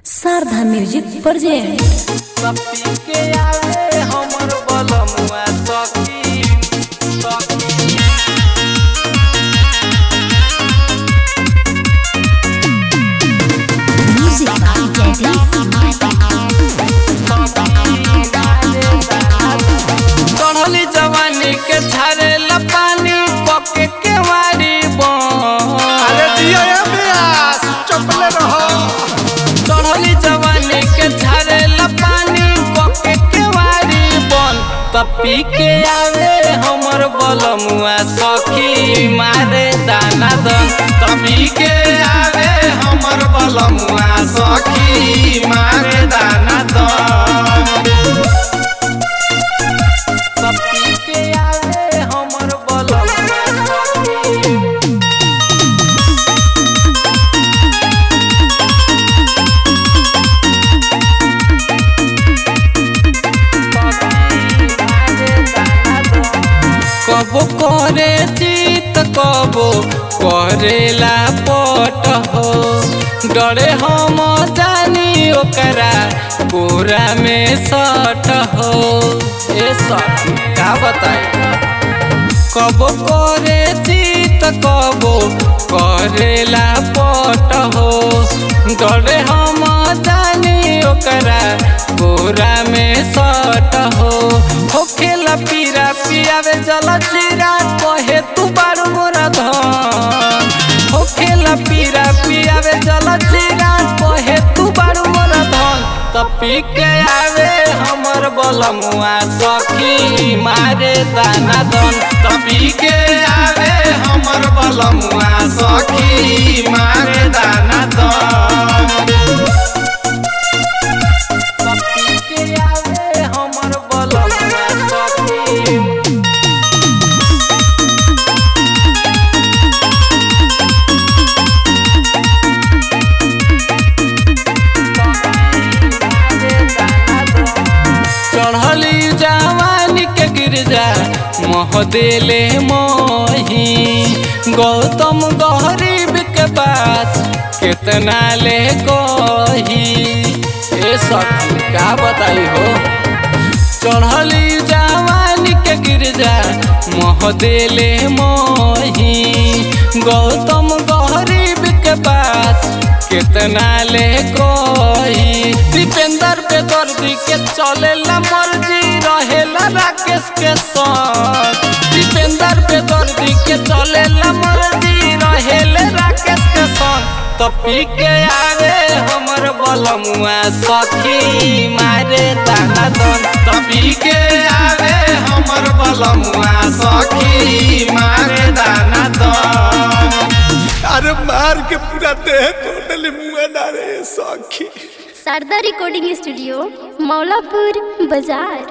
Sharda music present सपी के आवे हमर बलमुआ सखी सखी म्यूजिक बाय चढ़ली जवानी के झारेला पानी पके के वारी अरे दिया ये ब्यास चपले रहो चढ़ली जवानी के झारेला पानी पके के वारी बन तपी के आवे हमर बलमुआ सखी मारे दाना दन तपी के आवे हमर बलमुआ सखी मारे दाना दन तपी के आवे हमर बलमुआ सखी कबो करे चित कबो करेला पट हो डरे हम जानी ओकरा गोरा में सट हो ए सट का बताई कबो करे चित कबो करेला पट हो डरे हम जानी ओकरा गोरा में सट हो होखेला पीरा पियावे जल जीरा कहे तू बारू मोरा धन होखेला पीरा पियावे जल जीरा कहे तू बारू मोरा धन तपी के आवे हमर बलमुआ सखी मारे दाना दन तपी के आवे हमर बलमुआ सखी मारे दाना दन तपी के आवे हमर बलमुआ सखी चढ़ली जवानी के गिरजा मोह देले मोही गौतम गरीब के बात कितना ले कही ए सखी का बताई हो चढ़ली जवानी के गिरजा मोह देले मोही गौतम गरीब के बात कितना ले कोई दीपेंद्र पे दर्दी के चलेला मर्जी रहेला राकेश के संग दीपेंद्र पे दर्दी के चलेला मर्जी रहेले राकेश के संग तपी के आवे हमर बलमुआ सखी मारे दाना दन तपी के आवे हमर बलमुआ सखी मारे दाना दन अरे मार के पूरा देह टोटली मुंह ना रे सखी शारदा रिकॉर्डिंग स्टूडियो मौलापुर बाजार